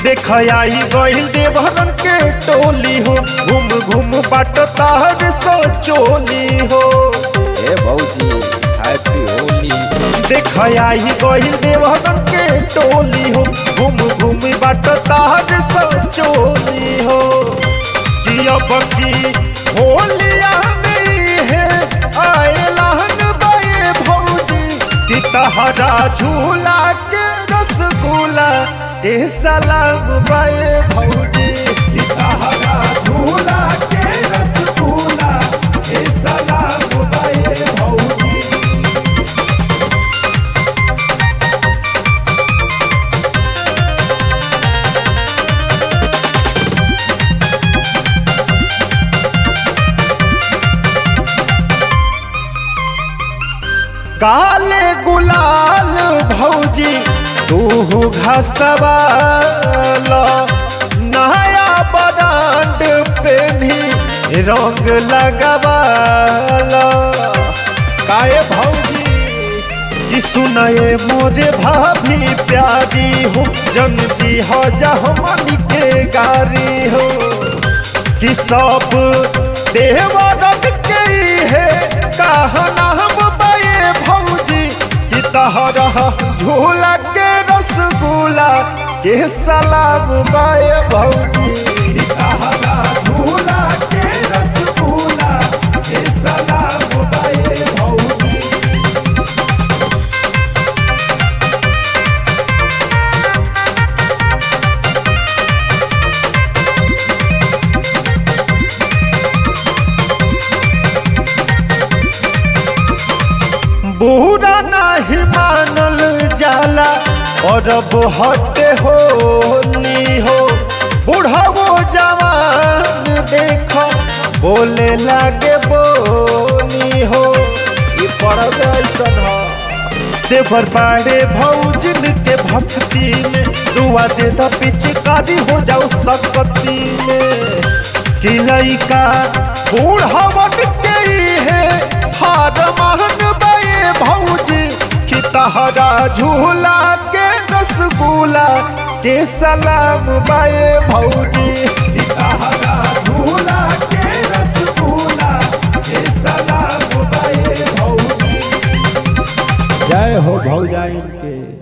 देख आई गइल देवहरन के टोली हो घूम घूम बाट तार सो चोली हो ए भौजी हैप्पी होली देख आई गइल देवहरन के टोली हो घूम घूम बाट तार सो चोली हो कि अब की होलिया में है आए लहन बाए भौजी कि तहरा झूला के रसगुल्ला के सलाम बाए भौजी कि तहरा झूला के रसगुल्ला के सलाम बाए भौजी काले गुलाल भौजी तू घसवाल नया बरांड पेनी रंग लगवाल काए भौजी कि सुनाए मोरे भाभी प्यारी हो जनती हो जा हमनी के गारी हो कि सब देवरत के है कहना हम बाए भौजी कि तहरा झूला के रसगुल्ला के सलाम बाए भौजी कि तहरा झूला के रसगुल्ला के सलाम बाए भौजी बूढ़ा नहीं मानल जाला और अब हटे होली हो बूढ़ा वो जवान देखो बोले लागे बोली हो ये पर्व ऐसन हो देवर बाड़े भौजिन के भक्ति में दुआ दे द पिचकारी हो जाओ सकती में कि लइका बूढ़ावट के ही है हार महन बाए भौजी कि तहरा झूला के रसगुल्ला के सलाम बाए भौजी कि तहरा झूला के रसगुल्ला के सलाम बाए भौजी जय हो भौजाइन के